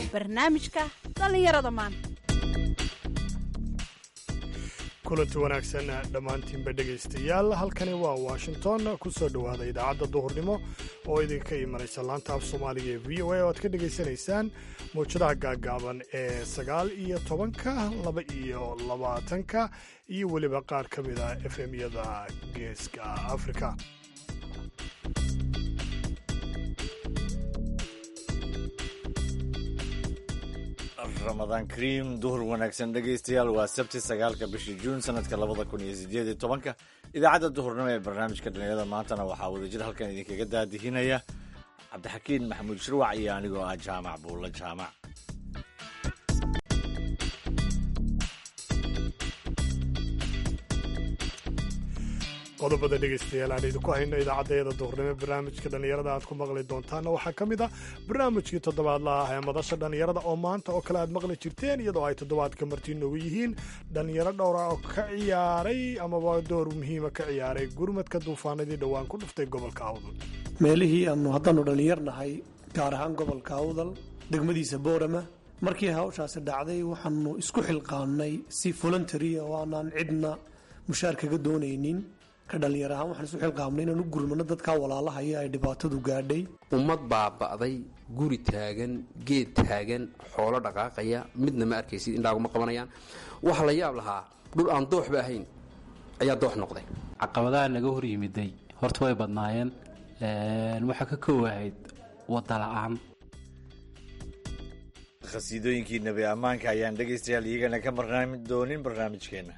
barnaamijka dhallinyarada maanta kulanti wanaagsan dhammaantiinba dhegaystayaal halkani waa washington ku soo dhowaada idaacadda duhurnimo oo idinka imanaysa laanta af soomaaliga ee v o a oo aad ka dhegaysanaysaan mawjadaha gaaggaaban ee sagaal iyo tobanka laba iyo labaatanka iyo weliba qaar ka mid a f m yada geeska afrika ramadaan kariim duhur wanaagsan dhegaystayaal waa sabti sagaalka bishii juun sanadka labada kun iyo sideed iyo tobanka idaacadda duhurnimo ee barnaamijka dhalinyarada maantana waxaa wadajir halkan idinkaga daadihinaya cabdixakiin maxamuud shirwac iyo anigoo ah jaamac buulla jaamac qodobada dhegaystayaal aan idinku hayno idaacaddayada duhurnimo barnaamijka dhallinyarada aad ku maqli doontaanna waxaa ka mid ah barnaamijkii toddobaadla ah ee madasha dhallinyarada oo maanta oo kale aad maqli jirteen iyadoo ay toddobaadka martii noogu yihiin dhallinyaro dhowra oo ka ciyaaray amaba door muhiima ka ciyaaray gurmadka duufaanadii dhowaan ku dhuftay gobolka awdal meelihii aanu haddaanu dhallinyarnahay gaar ahaan gobolka awdal degmadiisa boorama markii hawshaasi dhacday waxaanu isku xilqaannay si voluntaria oo aanaan cidna mushaar kaga doonaynin ka dhallinyar ahaan waxaan isu xilqaamnay inaan u gurmano dadkaa walaalahaya ay dhibaatadu gaadhay ummad baaba'day guri taagan geed taagan xoolo dhaqaaqaya midna ma arkaysid indhaaguma qabanayaan waxa la yaab lahaa dhul aan dooxba ahayn ayaa doox noqday caqabadaha naga hor yimiday horta way badnaayeen waxaa ka koowahayd wadda la'aan khasiidooyinkii nebi ammaanka ayaan dhegaystayaal iyagana ka marnaami doonin barnaamijkeenna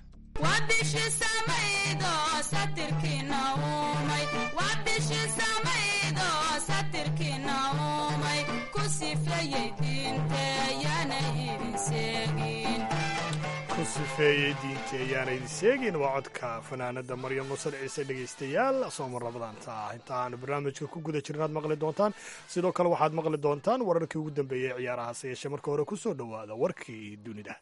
ku sifeeyey diinta ayaana idin seegin waa codka fanaanada maryam muusal ciise dhegaystayaal soomar rabadaanta ah inta aanu barnaamijka ku guda jirin aad maqli doontaan sidoo kale waxaad maqli doontaan wararkii ugu dambeeyey ciyaarahaase yeeshee marka hore ku soo dhowaada warkii dunida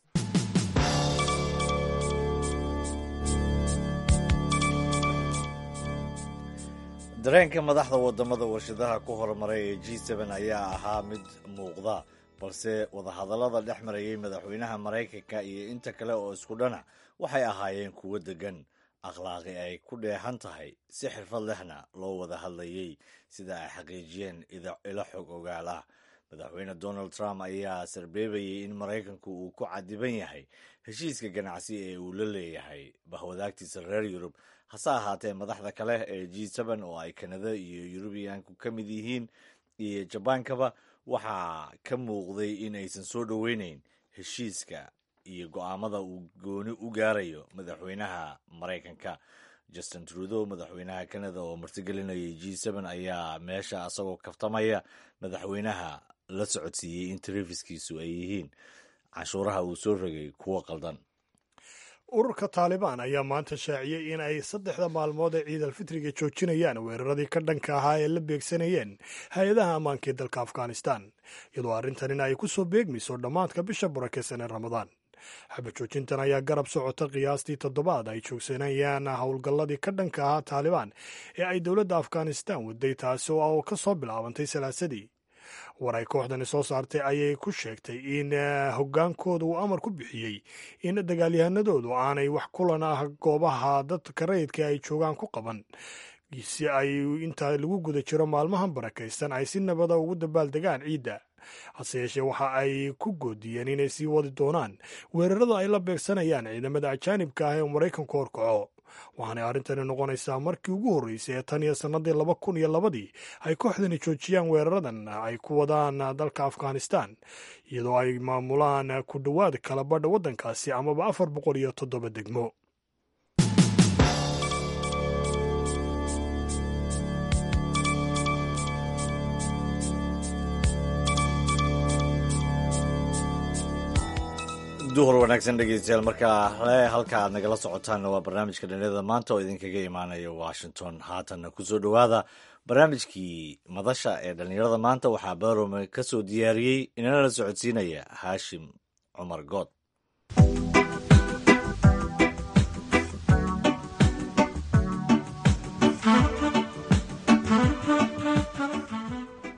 dareenka madaxda wadamada warshadaha ku horumaray ee g n ayaa ahaa mid muuqda balse wadahadallada dhex marayay madaxweynaha maraykanka iyo inta kale oo isku dhanac waxay ahaayeen kuwo degan akhlaaqi ay ku dheehan tahay si xirfad lehna loo wada hadlayey sida ay xaqiijiyeen ilo xog ogaal ah madaxweyne donald trump ayaa sarbeebayay in maraykanku uu ku cadiban yahay heshiiska ganacsi ee uu la leeyahay bahwadaagtiisa reer yurub hase ahaatee madaxda kale ee g oo ay kanada iyo yurubiyaanku ka mid yihiin iyo jabaankaba waxaa ka muuqday in aysan soo dhoweyneyn heshiiska iyo go'aamada uu gooni u gaarayo madaxweynaha maraykanka justin trudeau madaxweynaha canada oo martigelinayay g ayaa meesha asagoo kaftamaya madaxweynaha la socodsiiyey in talefiskiisu ay yihiin canshuuraha uu soo rogay kuwo qaldan ururka taalibaan ayaa maanta shaaciyey in ay saddexda maalmood ee ciid alfitriga joojinayaan weeraradii ka dhanka ahaa ee la beegsanayeen hay-adaha ammaanka ee dalka afghanistan iyadoo arrintanina ay ku soo beegmayso dhammaadka bisha barakeysan ee ramadaan xaba joojintan ayaa garab socota qiyaastii toddobaad ay joogsanayaan howlgalladii ka dhanka ahaa taalibaan ee ay dowladda afghanistan waday taasi oo ka soo bilaabantay salaasadii war ay kooxdani soo saartay ayay ku sheegtay in hoggaankooda uu amar ku bixiyey in dagaalyahanadoodu aanay wax kulan ah goobaha dadka rayidka ay joogaan ku qaban si ay inta lagu guda jiro maalmahan barakaysan ay si nabada ugu dabaaldegaan ciidda hase yeeshee waxa ay ku goodiyeen inay sii wadi doonaan weerarada ay la beegsanayaan ciidamada ajaanibka ah ee maraykanku horkaco waxaanay arrintani noqonaysaa markii ugu horreysay ee tan iyo sannadii laba kun iyo labadii ay kooxdani joojiyaan weeraradan ay ku wadaan dalka afghanistan iyadoo ay maamulaan ku dhowaad kala badha waddankaasi amaba afar boqol iyo toddoba degmo duhur wanaagsan dhegeystayaal markaa halka aad nagala socotaanna waa barnaamijka dhalinyarada maanta oo idinkaga imaanaya washington haatanna kusoo dhowaada barnaamijkii madasha ee dhalinyarada maanta waxaa barome ka soo diyaariyey inana la socodsiinaya haashim cumar good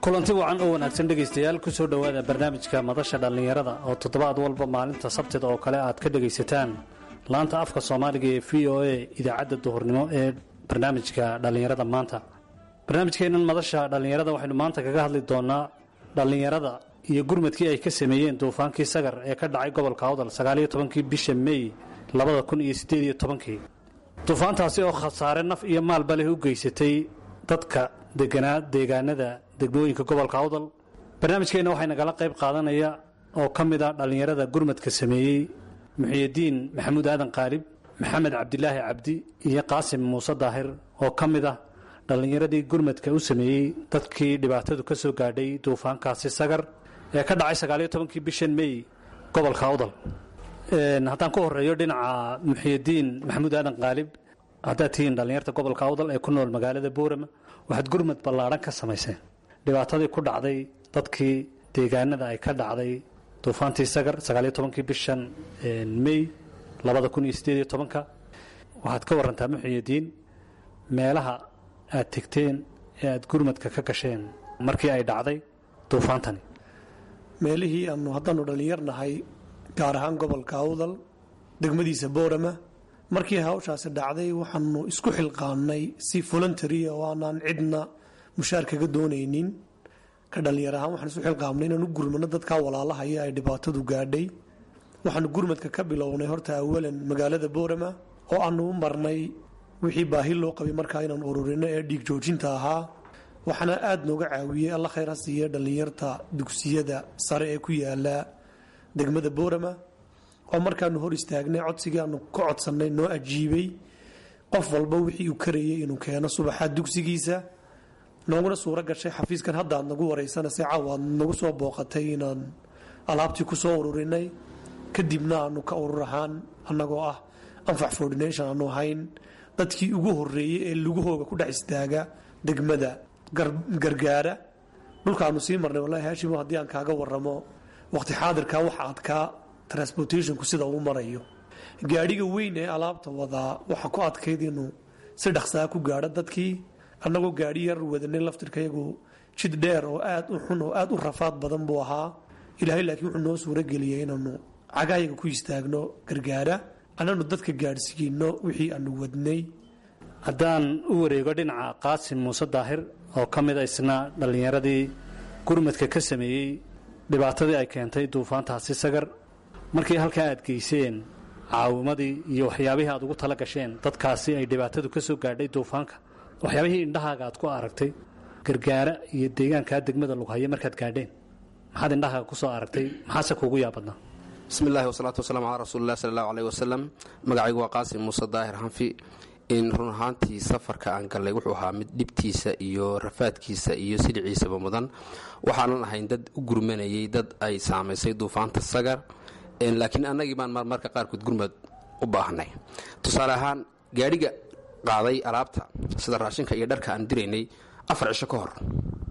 kulanti wacan oo wanaagsan dhegaystayaal ku soo dhowaada barnaamijka madasha dhallinyarada oo toddobaad walba maalinta sabtida oo kale aad ka dhegaysataan laanta afka soomaaliga ee v o a idaacadda duhurnimo ee barnaamijka dhallinyarada maanta barnaamijkeennan madasha dhallinyarada waxaynu maanta kaga hadli doonaa dhallinyarada iyo gurmadkii ay ka sameeyeen duufaankii sagar ee ka dhacay gobolka awdal sagaaliyo tobankii bisha mey labada kun iyo siddeed iyo tobankii duufaantaasi oo khasaare naf iyo maalba leh u geysatay dadka deganaa deegaanada degmooyinka gobolka awdal barnaamijkeenna waxay nagala qayb qaadanaya oo ka mid ah dhallinyarada gurmadka sameeyey muxiyidiin maxamuud aadan qaalib maxamed cabdilaahi cabdi iyo qaasim muuse daahir oo ka mid ah dhallinyaradii gurmadka u sameeyey dadkii dhibaatadu ka soo gaadhay duufaankaasi sagar ee ka dhacay sagaaliyo tobankii bishan mey gobolka awdal haddaan ku horeeyo dhinaca muxiyidiin maxamuud aadan qaalib haddaad tihiin dhallinyarta gobolka awdal ee ku nool magaalada boorama waxaad gurmad ballaadhan ka samayseen dhibaatadii ku dhacday dadkii deegaanada ay ka dhacday duufaantii sagar sagaaliyo tobankii bishan mey labada kun iyo siddeed iyo tobanka waxaad ka warantaa muxiyidiin meelaha aad tegteen ee aad gurmadka ka gasheen markii ay dhacday duufaantani meelihii aanu haddaanu dhallinyarnahay gaar ahaan gobolka awdal degmadiisa boorama markii hawshaasi dhacday waxaanu isku xilqaannay si voluntaria oo aanaan cidna mushaar kaga doonaynin ka dhallinyar ahaan waxaan isu xilqaamnay inaan u gurmano dadkaa walaalahaya ay dhibaatadu gaadhay waxaanu gurmadka ka bilownay horta awalan magaalada boorama oo aanu u marnay wixii baahi loo qabay markaa inaan ururino ee dhiig joojinta ahaa waxaana aada nooga caawiyey alla khayr ha siiye dhallinyarta dugsiyada sare ee ku yaala degmada boorama oo markaanu hor istaagnay codsigii aanu ka codsannay noo ajiibay qof walba wixii uu karayay inuu keeno subaxa dugsigiisa nooguna suuro gashay xafiiskan hadda aad nagu waraysanaysa caawa aad nagu soo booqatay inaan alaabtii ku soo ururinay kadibna aanu ka urur ahaan annagoo ah anfac foordination aanu ahayn dadkii ugu horeeyey ee lugahooga ku dhex istaaga degmada gargaara dhulkaanu sii marnay walahi haashimo haddii aan kaaga waramo waqti xaadirka waxa adkaa transportationku sida uu marayo gaadhiga weyn ee alaabta wadaa waxa ku adkayd inuu si dhaqsaa ku gaadho dadkii annagoo gaadhi yar wadanay laftirkayagu jid dheer oo aad u xun oo aad u rafaad badan buu ahaa ilaahay laakiin wuxuu noo suurageliyey inaanu cagayaga ku istaagno gargaara annanu dadka gaadhsiino wixii aanu wadnay haddaan u wareego dhinaca qaasim muuse daahir oo ka mid a isna dhallinyaradii gurmadka ka sameeyey dhibaatadii ay keentay duufaantaasi sagar markii halkaa aad geyseen caawimadii iyo waxyaabihii aad ugu tala gasheen dadkaasi ay dhibaatadu ka soo gaadhay duufaanka waxyaabihii indhahaaga aad ku aragtay gargaara iyo deegaankaa degmada lughaye markaad gaadheen maxaad indhahaaga ku soo aragtay maxaase kuugu yaabadnaa bismi illahi wasalaatu wasalaam calaa rasuulilah sala allahu aleyh wasalam magacaygu waa qaasim muuse daahir hanfi in run ahaantii safarka aan gallay wuxuu ahaa mid dhibtiisa iyo rafaadkiisa iyo siliciisaba mudan waxaanan ahayn dad u gurmanayay dad ay saamaysay duufaanta sagar laakiin annagii baan marmarka qaarkood gurmad u baahnay tusaale ahaan gaadhiga qaaday alaabta sida raashinka iyo dharka aan diraynay afar cisho ka hor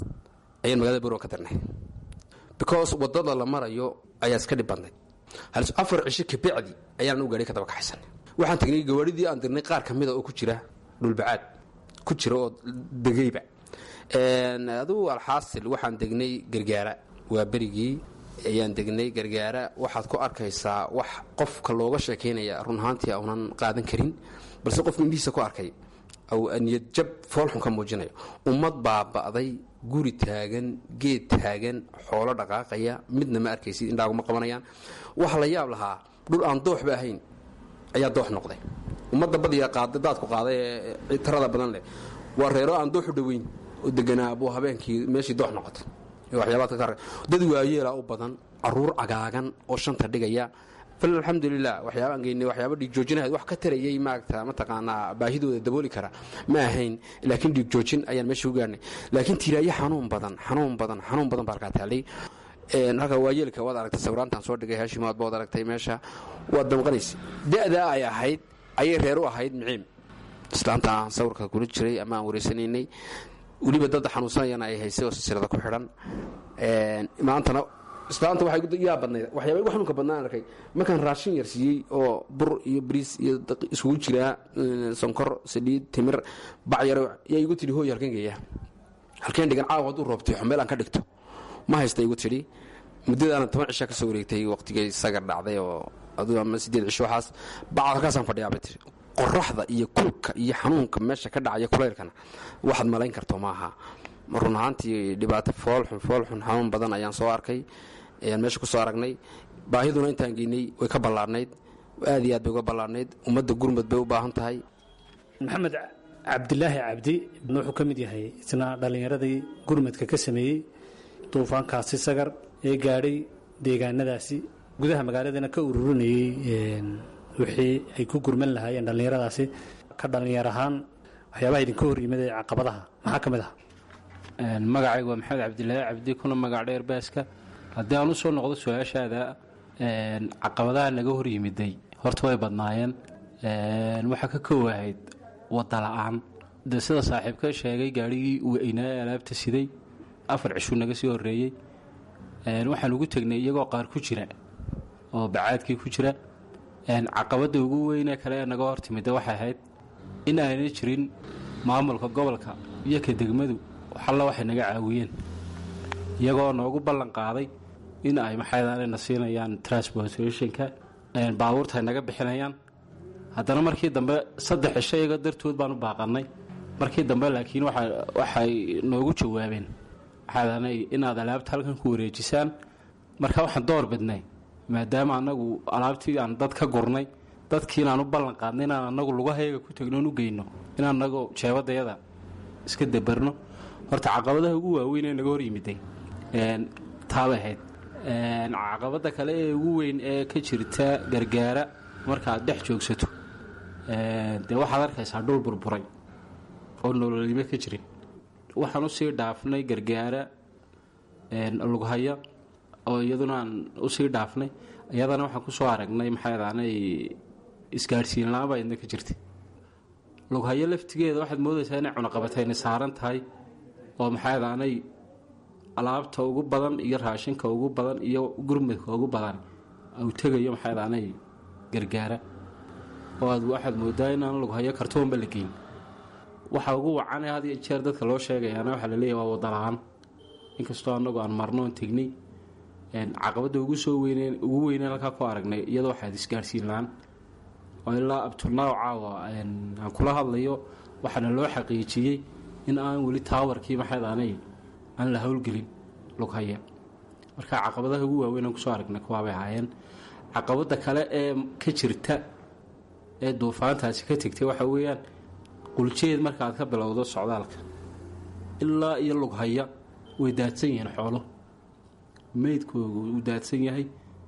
ayaan magaalada borowa ka dirnay because wadada la marayo ayaa iska dhib badnay afar cisho kabacdi ayaanan u gaadhi ka daba kaxaysanay waxaan tagnay gawaadhidii aan dirnay qaar ka mida oo ku jira dhulbacaad ku jira oo degayba adugu alxaasil waxaan degnay gargaara waa berigii ayaan degnay gargaara waxaad ku arkaysaa wax qofka looga sheekaynaya run ahaantii aunan qaadan karin balse qofku indhihiisa ku arkay niyadjab foolxun ka muujinayo ummad baaba'day guri taagan geed taagan xoolo dhaqaaqaya midna ma arkaysid indhaaguma qabanayaan waxa la yaab lahaa dhul aan dooxba ahayn ayaa doox noqday ummadda badiga daadku qaaday ee tarada badan leh waa reero aan dooxu dhoweyn oo deganaa buu habeenkii meeshii doox noqotay dad waayeela u badan caruur cagaagan oo shanta dhigaya fal alxamdulilah waxyaabaan geynay waxyaaba dhiigjoojinahayd wax ka tarayay maaragta mataqaanaa baahidooda dabooli kara ma ahayn laakiin dhiigjoojin ayaan meesha u gaarnay laakiin tiraayo xanuun badan xanuun badan xanuun badan baa halkaa taalay halka waayeelka waad aragtay sawiraantaan soo dhigay haashimaad baad aragtay meesha waad damqanaysa da-daa ay ahayd ayay reer u ahayd miciim islaanta aan sawirka kula jiray ama aan wareysanaynay weliba dad xanuunsanayana ay haysay oo silsilada ku xidhan maantana islaanta waxay yaa badnayd waxyaaba igu xanuunka badnaan arkay markaan raashin yar siiyey oo bur iyo bariis iyo isugu jiraa sonkor saliid timir bacyar yaa igu tidhi hooy halkan geeya halkeen dhigan caawa hadduu roobtiixo meel aan ka dhigto ma haysta igu tidhi muddadaanan toban cisha ka soo wareegtay waqtigay sagar dhacday oo aduu ama sideed cisho waxaas bacad halkaasaan fadhiyaa bay tiri qoraxda iyo kulka iyo xanuunka meesha ka dhacaya kulaylkana waxaad malayn karto maaha run ahaantii dhibaato foolxun foolxun xanuun badan ayaan soo arkay ayaan meesha ku soo aragnay baahiduna intaan geynay way ka ballaarnayd aad iyo aad bay uga ballaarnayd ummadda gurmud bay u baahan tahay maxamed cabdilaahi cabdi wuxuu ka mid yahay isna dhallinyaradii gurmadka ka sameeyey duufaankaasi sagar ee gaadhay deegaanadaasi gudaha magaaladana ka ururinayey wixii ay ku gurman lahaayeen dhallinyaradaasi ka dhallinyar ahaan waxyaabaha idinka hor yimid ee caqabadaha maxaa ka mid ah magacaygu waa maxamed cabdilaahi cabdi kuna magac dheer baaska haddii aan u soo noqdo su-aashaada caqabadaha naga hor yimiday horta way badnaayeen waxaa ka koowahayd wadda la-aan dee sida saaxiibka sheegay gaadhigii weynaa ee alaabta siday afar cishuu naga sii horeeyey waxaan ugu tegnay iyagoo qaar ku jira oo bacaadkii ku jira caqabadda ugu weynee kale ee naga hor timida waxay ahayd in aanay jirin maamulka gobolka iyo ka degmadu xalla waxay naga caawiyeen iyagoo noogu ballan qaaday in ay maxaydana siinayaan transportationka baabuurta ay naga bixinayaan haddana markii dambe saddex cisho iyaga dartood baan u baaqannay markii dambe laakiin waxay noogu jawaabeen maxaadana inaad alaabta halkan ku wareejisaan marka waxaan door bidnay maadaama annagu alaabtii aan dad ka gurnay dadkii inaan u ballan qaadnay inaan annagu lugahayaga ku tegnoon u geyno in annagu jeebadayada iska dabarno horta caqabadaha ugu waaweyn ee naga hor yimiday taabay ahayd caqabadda kale ee ugu weyn ee ka jirta gargaara markaaad dhex joogsato dee waxaad arkaysaa dhul burburay oo nololnimo ka jirin waxaan usii dhaafnay gargaara lughaya oo iyaduna aan usii dhaafnay iyadana waxaan kusoo aragnay maxaadaanay isgaadhsiin la-aan baa idna ka jirtay lughayo laftigeeda waxaad moodaysaa inay cunaqabatayna saaran tahay oo maxaadaanay alaabta ugu badan iyo raashinka ugu badan iyo gurmadka ugu badan uu tegayo maxaadaanay gargaara oo aad waxaad moodaa inaan lughayo kartoonba la geyn waxa ugu wacane had iyo jeer dadka loo sheegayaana waxaa laleeyahy waa wadala-aan inkastoo annagu aan marnoon tegnay caqabadda ugu soo weyneen ugu weyneen halkaa ku aragnay iyadoo waxaad isgaadhsiin la-aan oo ilaa abtunaaw caawa aan kula hadlayo waxaana loo xaqiijiyey in aan weli taawarkii maxaydaanay aan la howlgelin lughaya marka caqabadaha ugu waaweyn aan kusoo aragnay kuwaabay ahaayeen caqabadda kale ee ka jirta ee duufaantaasi ka tegtay waxa weeyaan quljeed markaaad ka bilowdo socdaalka ilaa iyo lughaya way daadsan yihiin xoolo meydkoogu uu daadsan yahay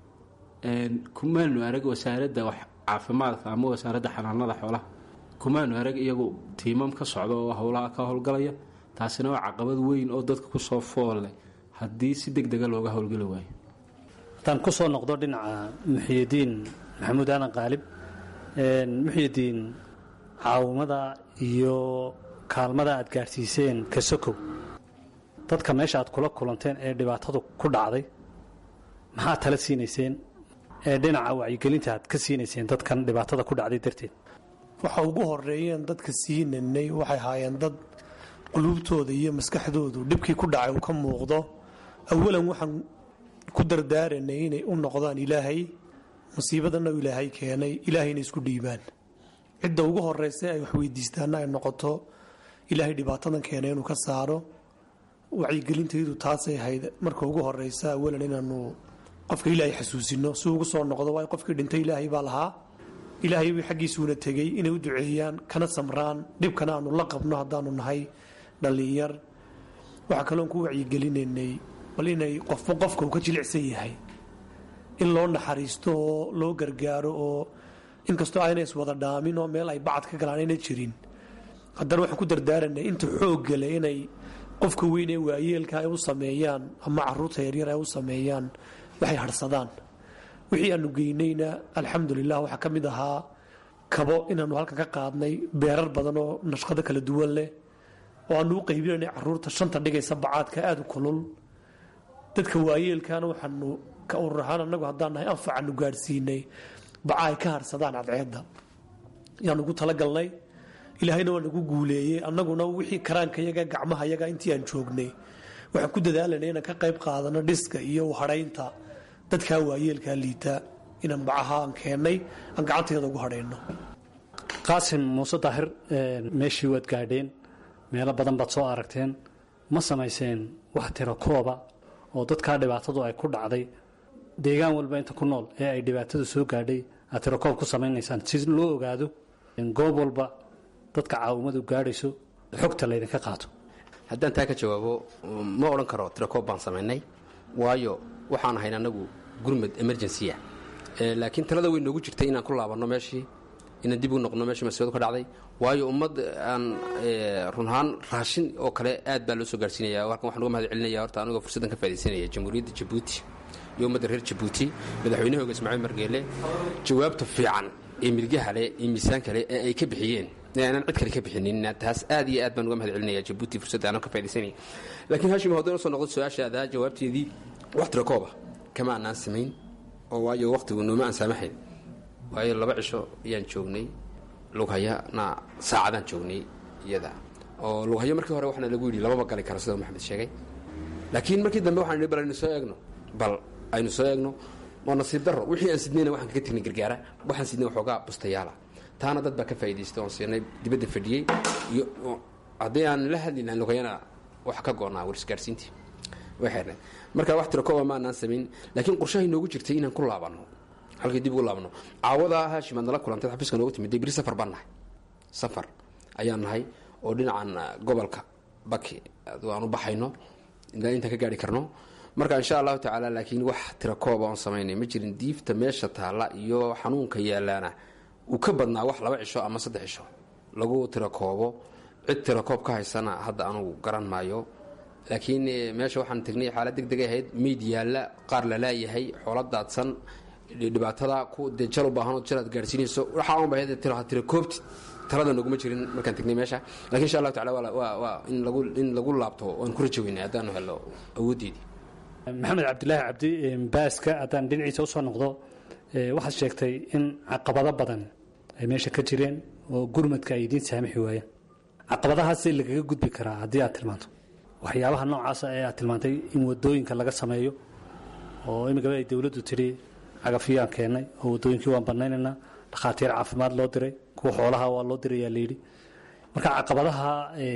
kumaanu arag wasaaradda caafimaadka ama wasaaradda xanaanada xoolaha kumaanu arag iyagu tiimam ka socda oo howlaha ka howlgalaya taasina waa caqabad weyn oo dadka kusoo foolle haddii si deg dega looga howlgeli waayo haddaan ku soo noqdo dhinaca muxiyidiin maxamuud aadan qaalib muxiyidiin caawimada iyo kaalmada aad gaadhsiiseen kasokow dadka meesha aad kula kulanteen ee dhibaatadu ku dhacday maxaad tala siinayseen ee dhinaca wacyigelinta aad ka siinayseen dadkan dhibaatada ku dhacday darteed waxa ugu horeeyeen dadka siinanay waxay ahaayeen dad quluubtooda iyo maskaxdoodu dhibkii ku dhacay uu ka muuqdo awalan waxaan ku dardaaranay inay u noqdaan ilaahay musiibadana u ilaahay keenay ilaahayna isku dhiibaan cidda ugu horeysa ay wax weydiistaana ay noqoto ilaahay dhibaatadan keenay inuu ka saaro wacyigelintaydu taasay ahayd marka ugu horeysa awalan inaanu qofka ilaahay xasuusino si ugu soo noqdo waay qofkii dhintay ilaahay baa lahaa ilaahay bay xaggiisuuna tegey inay u duceeyaan kana samraan dhibkana aanu la qabno haddaanu nahay dhallinyar waxaa kaloon ku wacyigelinaynay bal inay qofba qofka uu ka jilicsan yahay in loo naxariisto oo loo gargaaro oo inkastoo ayna iswada dhaamin oo meel ay bacad ka galaan ayna jirin haddana waxaan ku dardaaranay inta xooggale inay qofka weyn ee waayeelka ay u sameeyaan ama caruurta yaryar ay u sameeyaan waxay harsadaan wixii aanu geynayna alxamdulilah waxaa ka mid ahaa kabo inaanu halkan ka qaadnay beerar badan oo nashqado kala duwan leh oo aanu u qaybinanay caruurta shanta dhigaysa bacaadka aada u kulul dadka waayeelkana waxaanu ka urur ahaan anagu haddaan nahay anfacaanu gaadhsiinay baca ay ka harsadaan cadceedda yaanu ugu talagalnay ilaahayna waa nagu guuleeyey annaguna wixii karaankayaga gacmahayaga intii aan joognay waxaan ku dadaalanay inaan ka qayb qaadano dhiska iyo hadhaynta dadkaa waayeelkaa liita inaan bacaha aan keennay aan gacanteeda ugu hadhayno qaasim muuse daahir meeshii waad gaadheen meelo badan baad soo aragteen ma samayseen wax tiro kooba oo dadkaa dhibaatadu ay ku dhacday deegaan walba inta ku nool ee ay dhibaatadu soo gaadhay aad tiro koob ku samaynaysaan si loo ogaado goob walba dadka caawimadu gaadhayso xogta laydinka qaato haddaan taa ka jawaabo ma odhan karo tirakoob baan samaynay waayo waxaan ahayn anagu gurmad emergencya laakiin talada way noogu jirtay inaan ku laabanno meeshii inaan dib u noqno meeshii masiibadu ka dhacday waayo ummad aan runahaan raashin oo kale aad baa loo soo gaarsiinaya halkan waxaan uga mahad celinaya horta anigoo fursaddan ka faa'idaysanaya jamhuuriyadda jabuuti iyo ummadda reer jabuuti madaxweynahooga ismaaciil margeele jawaabta fiican ee milgaha leh iyo miisaanka leh ee ay ka bixiyeen aanan cid kale ka bixinin taas aad iyo aad baan uga mahad celinaya jabuuti fursadda aanan ka faa'idaysanaya laakiin hashim haddaan usoo noqdo su-aashaada jawaabteedii wax tirakooba kama aanaan samayn oo waayo waqtigu nooma aan saamaxayn waayo laba cisho ayaan joognay lughayana saacadaan joognay iyada oo lughayo markii hore waxaana lagu yidhi lababa gali kara sida maxamed sheegay laakiin markii dambe waxaan idhi bal aynu soo eegno bal aynu soo eegno waa nasiib darro wixii aan sidnayna waxaan kaga tegnay gargaara waxaan sidnay waxoogaa bustayaala taana dad baa ka faa'idaystay oon siinay dibadda fadhiyey iyo haddii aan la hadli lahayn lughayana wax ka go'naa warisgaarsiintii way xeernay marka wax tiro kooba ma anaan samayn laakiin qorshahay noogu jirtay inaan ku laabanno halkii dib ugu laabno caawadaa haashim aad nala kulantay xafiiska noogu timid beri safar baan nahay safar ayaan nahay oo dhinacan gobolka baki aan u baxayno ilaa intaan ka gaari karno marka insha allahu tacaala laakiin wax tira kooba oon samaynay ma jirin diifta meesha taalla iyo xanuunka yaalaana uu ka badnaa wax laba cisho ama saddex cisho lagu tira koobo cid tira koob ka haysana hadda anugu garan maayo laakiin meesha waxaan tegnay xaalad deg degay ahayd meyd yaalla qaar la laayahay xoolo daadsan dhibaatada ku dee jal u baahan oo jal aad gaarsiinayso waxaa un bahayd tira koobti talada noguma jirin markaan tegnay meesha lakin insha allahu tacala waa waa in lagu in lagu laabto waan ku rajo weynay haddaanu helo awooddeedii maxamed cabdilaahi cabdi baaska haddaan dhinaciisa usoo noqdo waxaad sheegtay in caqabado badan ay meesha ka jireen oo gurmadka ay idiin saamixi waayeen caqabadahaas lagaga gudbi karaa haddii aad tilmaanto waxyaabaha noocaasa ee aad tilmaantay in wadooyinka laga sameeyo oo imikaba ay dowladdu tidhi cagafiyaan keennay oo wadooyinkii waan banaynaynaa dhakhaatiir caafimaad loo diray kuwa xoolaha waa loo dirayaa layidhi marka caqabadaha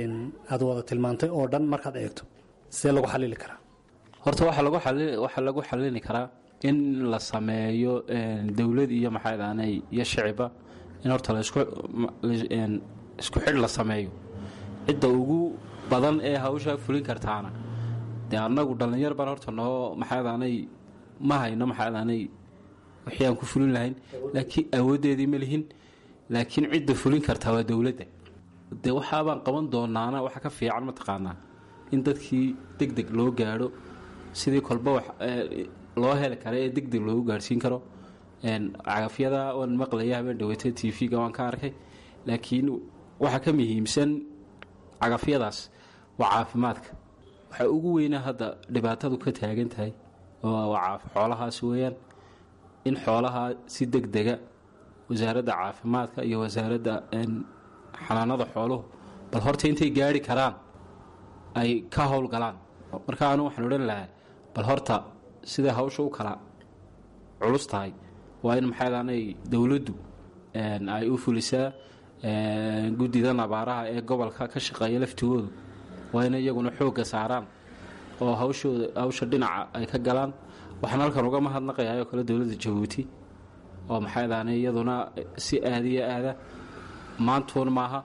aad wada tilmaantay oo dhan markaad eegto see lagu xalili karaa horta waxaa lagu xali- waxaa lagu xalini karaa in la sameeyo dowlad iyo maxaadaanay iyo shiciba in horta la isku la- isku xidh la sameeyo cidda ugu badan ee hawshaa fulin kartaana dee annagu dhallinyar baan horta noo maxaadaanay ma hayno maxaadaanay wixii aan ku fulin lahayn laakiin awooddeedii ma lihin laakiin cidda fulin kartaa waa dowladda dee waxaabaan qaban doonaana waxa ka fiican mataqaanaa in dadkii deg deg loo gaadho sidii kolba wax loo heli kara ee deg deg loogu gaadhsiin karo cagafyada waan maqlaya habeen dhaweyta t v-ga waan ka arkay laakiin waxaa ka muhiimsan cagafyadaas waa caafimaadka waxaa ugu weynaa hadda dhibaatadu ka taagan tahay waa xoolahaas weeyaan in xoolaha si deg dega wasaaradda caafimaadka iyo wasaaradda xanaanada xooluhu bal horta intay gaari karaan ay ka howlgalaan marka anu waxaan odhan lahaa bal horta siday hawsha u kala culus tahay waa in maxaadaanay dowladdu ay u fulisaa guddidan abaaraha ee gobolka ka shaqeeya laftigoodu waa in iyaguna xoogga saaraan oo hawshooda hawsha dhinaca ay ka galaan waxaan halkan uga mahadnaqayaa oo kale dowladda jabuuti oo maxaadaanay iyaduna si aada iyo aada maantuun maaha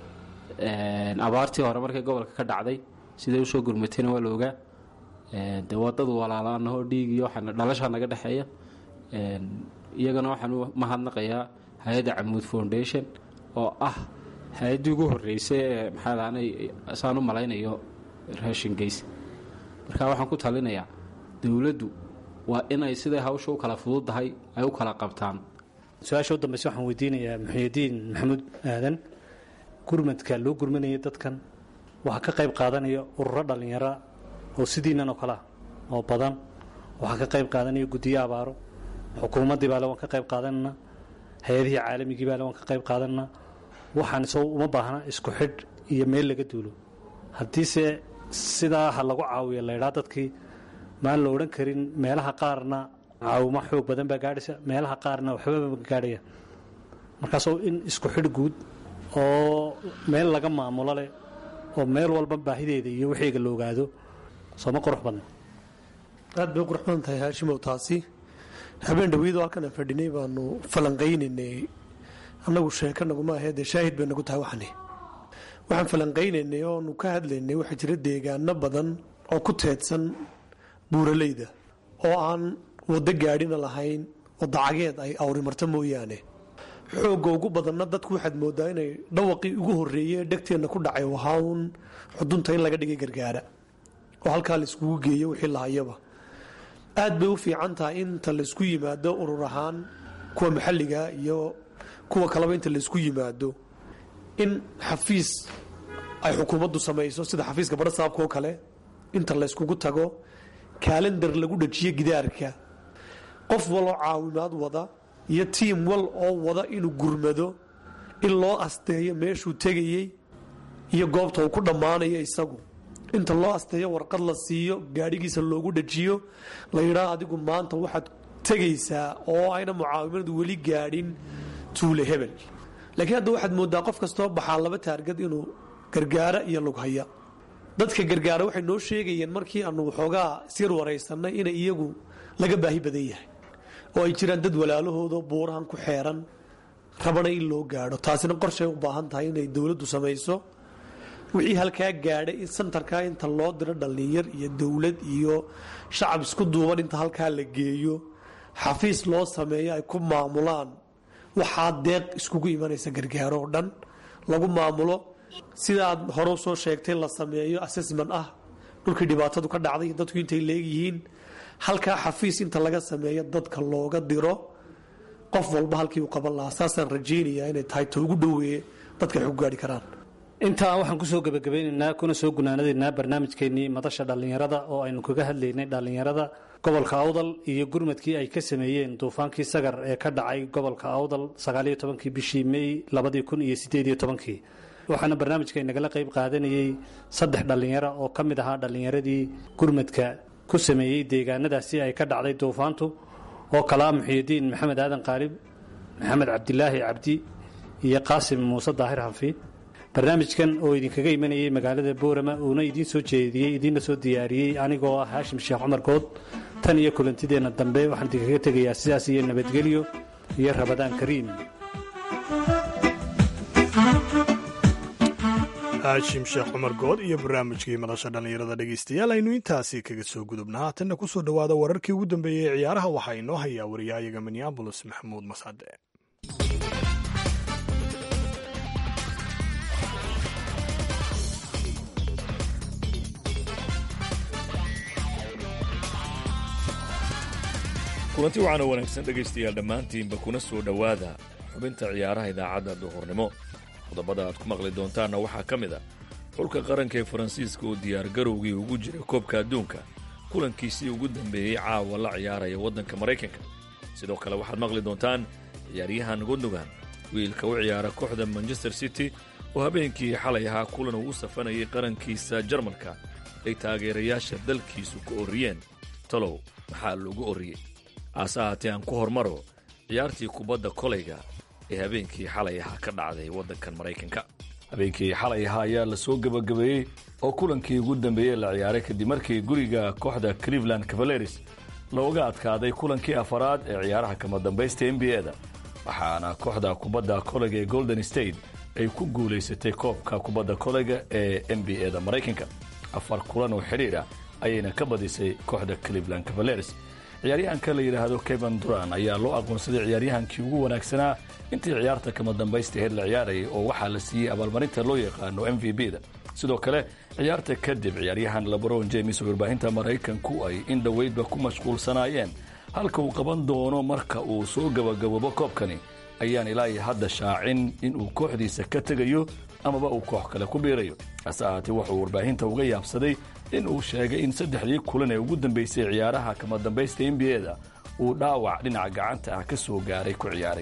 abaartii hore markay gobolka ka dhacday siday usoo gurmatayna waa la ogaa de waa dad walaalaanahoo dhiigiyo waxaana dhalashaa naga dhexeeya iyagana waxaan u mahadnaqayaa hay-adda camuud foundation oo ah hay-addii ugu horreysay ee maxaadaanay saan u malaynayo raashin geys marka waxaan ku talinayaa dowladdu waa inay siday hawsha u kala fududdahay ay u kala qabtaan su-aasha u dambeyse waxaan weydiinayaa muxuudiin maxamuud aadan gurmadka loo gurmanaya dadkan waxaa ka qayb qaadanaya ururo dhallinyara oo sidiinan oo kale ah oo badan waxaa ka qayb qaadanaya guddiyo abaaro xukuumaddii baale waan ka qayb qaadanana hay-adihii caalamigii baale waan ka qayb qaadanana waxaan isagoo uma baahna isku xidh iyo meel laga duulo haddiise sidaa ha lagu caawiyo laydhaa dadkii maan la odhan karin meelaha qaarna caawimo xoog badan baa gaadhaysa meelaha qaarna waxbaba gaadhaya markaasoo in isku xidh guud oo meel laga maamulo leh oo meel walba baahideeda iyo wixeyga la ogaado sooma qurux badna aad bay u qurux badan tahay haashimow taasi habeen dhaweydoo halkan aan fadhinay baanu falanqaynaynay annagu sheeko naguma ahee dee shaahid bay nagu tahay waxani waxaan falanqaynaynay oonu ka hadlaynay waxaa jira deegaano badan oo ku teedsan buuraleyda oo aan waddo gaadhina lahayn waddo cageed ay awrimarto mooyaane xoogga ugu badanna dadku waxaad moodaa inay dhawaqii ugu horreeyey dhegteenna ku dhacay wahaa uun xudunta in laga dhigay gargaara oo halkaa la iskugu geeyo wixii lahayaba aad bay u fiican tahay inta laysku yimaado urur ahaan kuwa maxalliga iyo kuwa kaleba inta laysku yimaado in xafiis ay xukuumaddu samayso sida xafiiska badhasaabka oo kale inta layskugu tago kaalendar lagu dhajiyo gidaarka qof waloo caawimaad wada iyo tiim wal oo wada inuu gurmado in loo asteeyo meeshuu tegayey iyo goobta uu ku dhammaanayo isagu inta loo asteeyo warqad la siiyo gaadhigiisa loogu dhajiyo la yidhaa adigu maanta waxaad tegaysaa oo ayna mucaawimadu weli gaadhin tuule hebel laakiin hadda waxaad moodaa qof kastoo baxaa laba taargad inuu gargaara iyo lughaya dadka gargaara waxay noo sheegayeen markii aanu waxoogaa isyar waraysanay inay iyagu laga baahi badan yahay oo ay jiraan dad walaalahooda buurahan ku xeeran rabana in loo gaadho taasina qorshay u baahan tahay inay dowladdu samayso wixii halkaa gaadhay in santarkaa inta loo diro dhallinyar iyo dowlad iyo shacab isku duuban inta halkaa la geeyo xafiis loo sameeyo ay ku maamulaan waxaa deeq iskugu imanaysa gargaaro oo dhan lagu maamulo sidaad hore soo sheegtay la sameeyo assessment ah dhulkii dhibaatadu ka dhacday iyo dadku intay leegyihiin halkaa xafiis inta laga sameeyo dadka looga diro qof walba halkii uu qaban lahaa saasaan rajaynayaa inay tahay ta ugu dhoweeye dadka ay ku gaari karaan intaa waxaan kusoo gebagabeynaynaa kuna soo gunaanadaynaa barnaamijkeennii madasha dhallinyarada oo aynu kaga hadlaynay dhallinyarada gobolka awdal iyo gurmadkii ay ka sameeyeen duufaankii sagar ee ka dhacay gobolka awdal sagaaliyo tobankii bishii mey labadii kun iyo sideediyo tobankii waxaana barnaamijka inagala qayb qaadanayey saddex dhallinyaro oo ka mid ahaa dhallinyaradii gurmadka ku sameeyey deegaanadaasi ay ka dhacday duufaantu oo kalaa muxiyidiin maxamed aadan qaalib maxamed cabdilaahi cabdi iyo qaasim muuse daahir hanfi barnaamijkan oo idinkaga imanayay magaalada boorama uuna idiin soo jeediyey idiinla soo diyaariyey anigoo ah haashim sheekh cumar good tan iyo kulantideenna dambe waxaan idinkaga tegayaa sidaas iyo nabadgelyo iyo rabadaan kariim haashim sheekh cumar good iyo barnaamijkii madasha dhallinyarada dhegaystayaal aynu intaasi kaga soo gudubna haatanna ku soo dhowaada wararkii ugu dambeeyey ee ciyaaraha waxaa inoo hayaa wariyahayaga minneabolis maxamuud masade kulanti waxaana wanaagsan dhegaystayaal dhammaantiinba kuna soo dhowaada xubinta ciyaaraha idaacadda duhurnimo qodobada aad ku maqli doontaanna waxaa ka mid a xulka qaranka ee faransiiska oo diyaargarowgii ugu jira koobka adduunka kulankiisii ugu dambeeyey caawa la ciyaaraya waddanka maraykanka sidoo kale waxaad maqli doontaan ciyaaryahan gundogan wiilka u ciyaara kooxda manchester city oo habeenkii xalay ahaa kulan uu u safanayay qarankiisa jarmalka ay taageerayaasha dalkiisu ku orriyeen talow maxaa loogu orriyey aase ahaatee aan ku hormaro ciyaartii kubadda kolayga ee habeenkii xalay ahaa ka dhacday waddankan maraykanka habeenkii xalay ahaa ayaa la soo gebagabeeyey oo kulankii ugu dambeeyey la ciyaaray kadib markii guriga kooxda cleveland cavaleris looga adkaaday kulankii afaraad ee ciyaaraha kama dambaysta n b a-da waxaana kooxda kubadda kolayga ee golden state ay ku guulaysatay koobka kubadda kolayga ee n b a-da maraykanka afar kulan oo xidhiir ah ayayna ka badisay kooxda cleveland cavaleris ciyaaryahanka la yidhaahdo kevan duran ayaa loo aqoonsaday ciyaaryahankii ugu wanaagsanaa intii ciyaarta kama dambaysta heer la ciyaarayay oo waxaa la siiyey abaalmarinta loo yaqaano m v b da sidoo kale ciyaarta kadib ciyaaryahan lebron james oo warbaahinta maraykanku ay in dhoweydba ku mashquulsanaayeen halka uu qaban doono marka uu soo gabagaboobo koobkani ayaan ilaa iyo hadda shaacin inuu kooxdiisa ka tegayo amaba uu koox kale ku biirayo hase ahaatee wuxuu warbaahinta uga yaabsaday in uu sheegay in saddexdii kulan ee ugu dambaysay ciyaaraha kama dambaysta n b a da uu dhaawac dhinaca gacanta ah ka soo gaaray ku ciyaarayay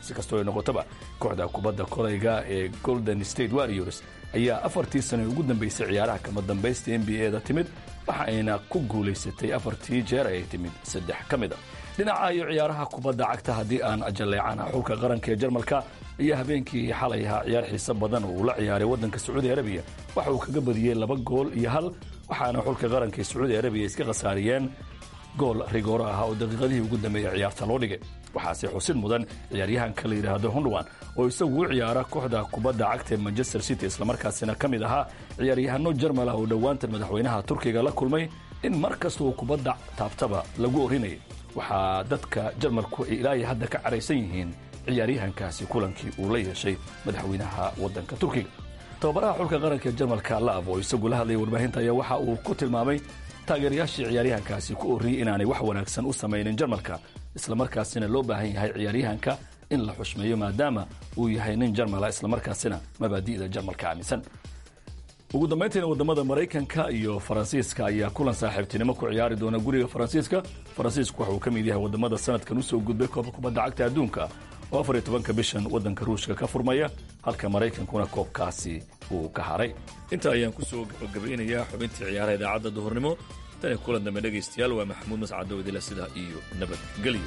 si kastoo ay noqotaba kooxda kubadda kolayga ee golden state warriors ayaa afartii sano ugu dambeysay ciyaaraha kama dambaysta n b a da timid waxa ayna ku guulaysatay afartii jeer ay timid saddex ka mid a dhinaca iyo ciyaaraha kubadda cagta haddii aan jalleecana xulka qaranka ee jarmalka ayaa habeenkii xalay ahaa ciyaar xiise badan oo uu la ciyaaray waddanka sacuudi arabiya waxa uu kaga badiyey laba gool iyo hal waxaana xulka qaranka ee sacuudi arabiya iska khasaariyeen gool rigooro ah oo daqiiqadihii ugu dambeeyey ciyaarta loo dhigay waxaase xusid mudan ciyaaryahanka la yidhaahdo hundwan oo isagu u ciyaara kooxda kubadda cagta ee manchester city islamarkaasina ka mid ahaa ciyaaryahano jarmal ah oo dhowaantan madaxweynaha turkiga la kulmay in mar kasta uu kubadda taabtaba lagu orinayay waxaa dadka jarmalku ay ilaahay hadda ka caraysan yihiin ciyaaryahankaasi kulankii uu la yeeshay madaxweynaha waddanka turkiga tababaraha xulka qaranka ee jarmalka laab oo isagu la hadlayay warbaahinta ayaa waxa uu ku tilmaamay taageerayaashii ciyaaryahankaasi ku orriyey inaanay wax wanaagsan u samaynin jarmalka islamarkaasina loo baahan yahay ciyaaryahanka in la xushmeeyo maadaama uu yahay nin jarmala islamarkaasina mabaadi'da jarmalka aaminsan ugu dambayntiina wadamada maraykanka iyo faransiiska ayaa kulan saaxiibtinimo ku ciyaari doona guriga faransiiska faransiisku waxa uu ka mid yahay wadamada sanadkan usoo gudbay koobka kubadda cagta adduunka oo afar iyo tobanka bishan waddanka ruushka ka furmaya halka maraykankuna koobkaasi uu ka haray intaa ayaan kusoo gabagabeynayaa xubintii ciyaaraha idaacadda duhurnimo tan kulan dambe dhegaystayaal waa maxamuud mascado idila sidaa iyo nabadgelyo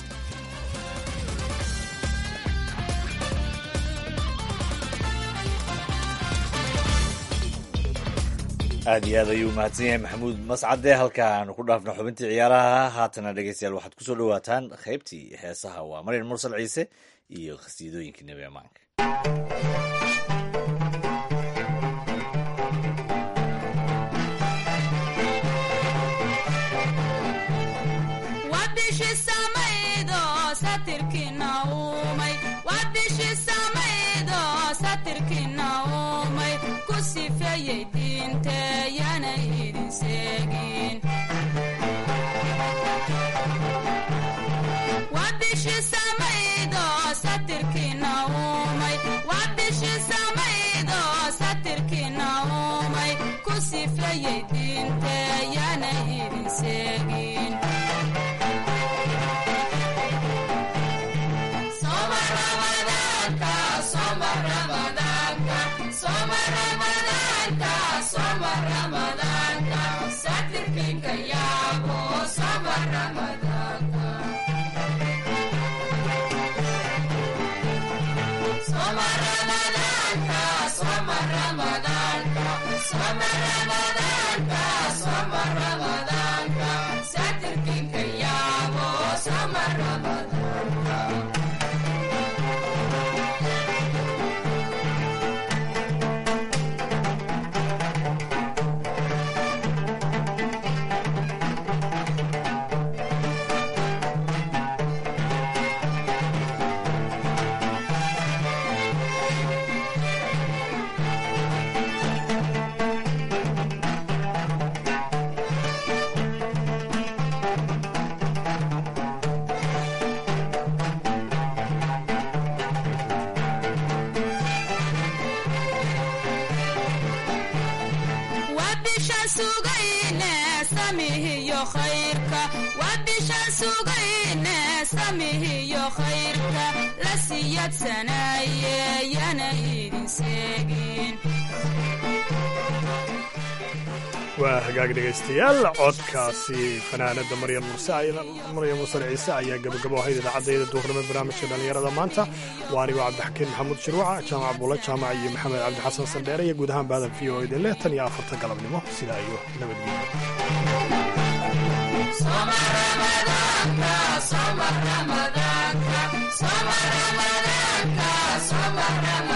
aad iyo aad ayuu mahadsan yahay maxamuud mascade halka aanu ku dhaafno xubintii ciyaaraha haatana dhegeystayaal waxaad kusoo dhawaataan qaybtii heesaha waa maryar mursal ciise iyo khasiidooyinkii nebi amaanka waa hagaag dhegaystayaal codkaasi fanaanada maryam maryam mursal ciise ayaa gabagabo ahayd idaacadayda duurnimo barnaamijka dhallinyarada maanta waa anigoo cabdixakiin maxamuud shirwaca jaamac buula jaamac iyo maxamed cabdixasan sandheere iyo guud ahaan baadan v o idin leh tan iyo afarta galabnimo sidaa iyo nabadgelyo